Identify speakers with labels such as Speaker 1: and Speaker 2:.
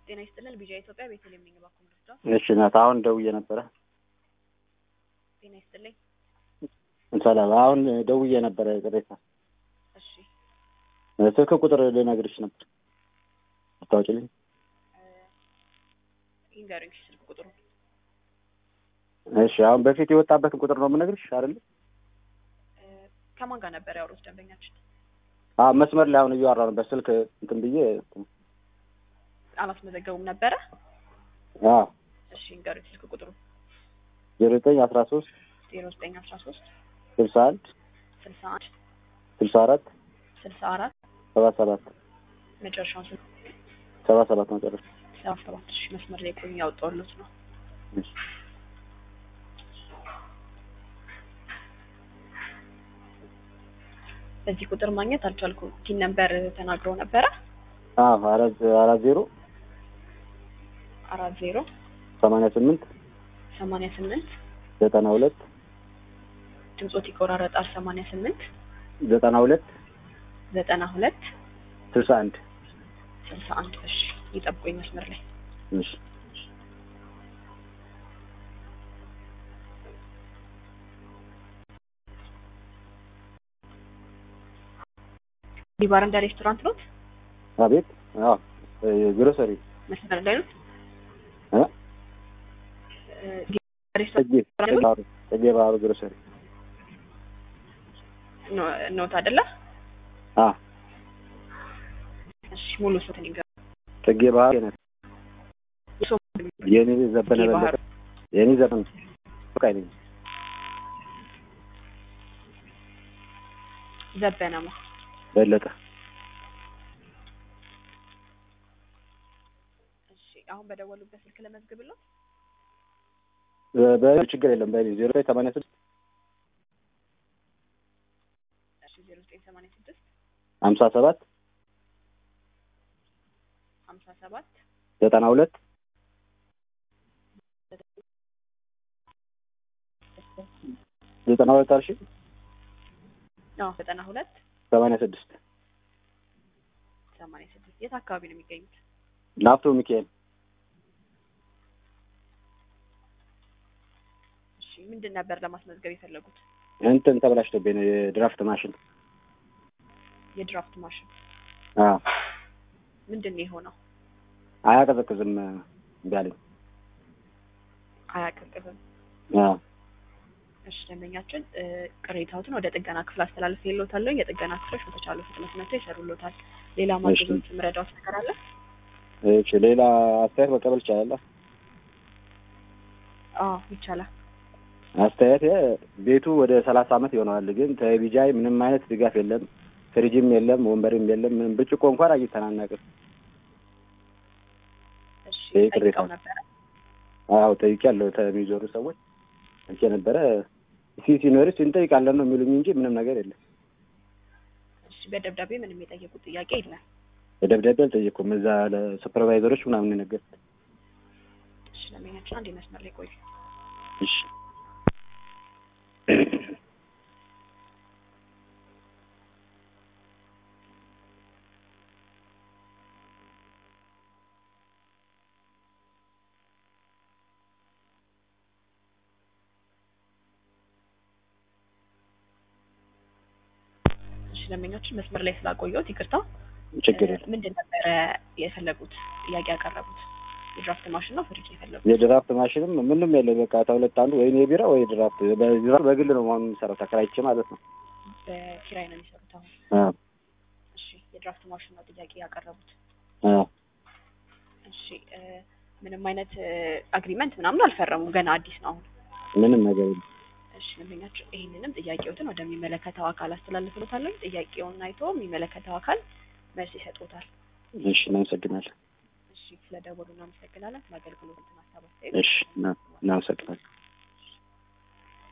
Speaker 1: ጤና ይስጥልን ቢጃ ኢትዮጵያ ቤተልሔም ነኝ እባክዎ ምርጫ
Speaker 2: እሺ ናት። አሁን ደውዬ ነበረ።
Speaker 1: ጤና ይስጥልኝ
Speaker 2: ሰላም። አሁን ደውዬ ነበረ ቅሬታ
Speaker 1: እሺ
Speaker 2: ስልክ ቁጥር ልነግርሽ ነበር አታውቂልኝ?
Speaker 1: ይንገሩኝ ስልክ ቁጥሩ
Speaker 2: እሺ አሁን በፊት የወጣበትን ቁጥር ነው የምነግርሽ አይደል?
Speaker 1: ከማን ጋር ነበር ያወሩት ደንበኛችን?
Speaker 2: አዎ መስመር ላይ አሁን እያወራ ነው በስልክ እንትን ብዬ
Speaker 1: አላስመዘገቡም ነበረ?
Speaker 2: አዎ
Speaker 1: እሺ ይንገሩኝ ስልክ ቁጥሩ
Speaker 2: ዜሮ ዘጠኝ አስራ ሶስት
Speaker 1: ዜሮ ዘጠኝ አስራ ሶስት
Speaker 2: ስልሳ አንድ
Speaker 1: ስልሳ አንድ
Speaker 2: ስልሳ አራት
Speaker 1: ስልሳ አራት
Speaker 2: ሰባ ሰባት
Speaker 1: መጨረሻውን ስልክ
Speaker 2: ሰባ ሰባት መጨረሻ
Speaker 1: ሰባ ሰባት እሺ መስመር ላይ ቆዩ ያወጣሁልዎት ነው
Speaker 2: እሺ
Speaker 1: በዚህ ቁጥር ማግኘት አልቻልኩም ቲን ነበር ተናግረው ነበረ
Speaker 2: አዎ አራት አራት ዜሮ
Speaker 1: አራት ዜሮ
Speaker 2: ሰማንያ ስምንት
Speaker 1: ሰማንያ ስምንት
Speaker 2: ዘጠና ሁለት
Speaker 1: ድምጾት ይቆራረጣል ሰማንያ ስምንት
Speaker 2: ዘጠና ሁለት
Speaker 1: ዘጠና ሁለት
Speaker 2: ስልሳ አንድ
Speaker 1: ስልሳ አንድ እሺ ይጠብቁኝ መስመር ላይ
Speaker 2: እሺ
Speaker 1: ዲባር እንደ ሬስቶራንት ኖት
Speaker 2: አቤት አዎ ግሮሰሪ
Speaker 1: መስመር ላይ ኖት
Speaker 2: እ
Speaker 1: ሬስቶራንት
Speaker 2: ጽጌ ባህሩ ጽጌ ባህሩ ግሮሰሪ
Speaker 1: ኖት አይደለ
Speaker 2: አ
Speaker 1: እሺ ሙሉ ስንት ይገ
Speaker 2: ጽጌ ባህሩ የኔ የኔ ዘበነ
Speaker 1: ጽጌ
Speaker 2: በለጠ
Speaker 1: ባህሩ
Speaker 2: የኔ ዘበነ ፈቃይ ነኝ
Speaker 1: ዘበነማ
Speaker 2: በለጠ
Speaker 1: እሺ አሁን በደወሉበት ስልክ ለመዝግብለው
Speaker 2: በ ችግር የለም በ ዜሮ ዘጠኝ ሰማንያ ስድስት
Speaker 1: እሺ ዜሮ ዘጠኝ ሰማንያ ስድስት
Speaker 2: ሀምሳ ሰባት
Speaker 1: ሀምሳ ሰባት
Speaker 2: ዘጠና ሁለት ዘጠና ሁለት አልሽ
Speaker 1: አዎ ዘጠና ሁለት
Speaker 2: ሰማንያ ስድስት
Speaker 1: ሰማንያ ስድስት የት አካባቢ ነው የሚገኙት
Speaker 2: ላፍቶ ሚካኤል
Speaker 1: እሺ ምንድን ነበር ለማስመዝገብ የፈለጉት
Speaker 2: እንትን ተበላሽቶብኝ ነው የድራፍት ማሽን
Speaker 1: የድራፍት ማሽን
Speaker 2: አዎ
Speaker 1: ምንድን ነው የሆነው
Speaker 2: አያቀዘቅዝም እምቢ አለኝ
Speaker 1: አያቀዝቅዝም
Speaker 2: አዎ
Speaker 1: እሺ ደንበኛችን እ ቅሬታዎትን ወደ ጥገና ክፍል አስተላልፍ የለታለሁ የጥገና ክፍሎች በተቻለ ፍጥነት መጥተው ይሰሩሎታል ሌላ ማገዞች ምረዳዎች ነገር አለ
Speaker 2: እሺ ሌላ አስተያየት መቀበል ይቻላል
Speaker 1: አዎ ይቻላል
Speaker 2: አስተያየት ቤቱ ወደ ሰላሳ አመት ይሆነዋል ግን ተቢጃይ ምንም አይነት ድጋፍ የለም ፍሪጅም የለም ወንበርም የለም ምንም ብርጭቆ እንኳን አግኝተን አናውቅም
Speaker 1: እሺ
Speaker 2: ይሄ ቅሬታ
Speaker 1: ጠይቀው
Speaker 2: ነው።
Speaker 1: ነበረ
Speaker 2: አዎ ጠይቄያለሁ ከሚዞሩ ሰዎች ጠይቄ ነበረ ሲ ሲኖርስ እንጠይቃለን ነው የሚሉኝ እንጂ ምንም ነገር የለም
Speaker 1: እሺ በደብዳቤ ምንም የጠየቁት ጥያቄ የለም
Speaker 2: በደብዳቤ አልጠየኩም እዛ ለሱፐርቫይዘሮች ምናምን የነገርኩት
Speaker 1: እሺ ደንበኛችን አንድ መስመር ላይ ቆዩ
Speaker 2: እሺ
Speaker 1: እሺ ደንበኛችን መስመር ላይ ስላቆየሁት ይቅርታ
Speaker 2: ችግር
Speaker 1: እ
Speaker 2: የለም
Speaker 1: ምንድን ነበረ የፈለጉት ጥያቄ ያቀረቡት የድራፍት ማሽን ነው ፍሪጅ የፈለጉት
Speaker 2: የድራፍት ማሽንም ምንም የለም በቃ ተሁለት አንዱ ወይ የቢራ ወይ ድራፍት በድራፍት በግል ነው አሁን የምሰራው ተከራይቼ ማለት ነው
Speaker 1: በኪራይ ነው የሚሰሩት አሁን
Speaker 2: አዎ
Speaker 1: እሺ የድራፍት ማሽን ነው ጥያቄ ያቀረቡት
Speaker 2: አዎ
Speaker 1: እሺ እ ምንም አይነት አግሪመንት ምናምን አልፈረሙም ገና አዲስ ነው አሁን
Speaker 2: ምንም ነገር የለም
Speaker 1: እሺ ደንበኛችን ይህንንም ጥያቄዎትን ወደሚመለከተው አካል አስተላልፍሎታለሁ ጥያቄውን አይቶ የሚመለከተው አካል መልስ ይሰጡታል
Speaker 2: እሺ እናመሰግናለን
Speaker 1: እሺ ስለደወሉ እናመሰግናለን ለአገልግሎት ሀሳብ አስተያየት
Speaker 2: እሺ እና- እናመሰግናለን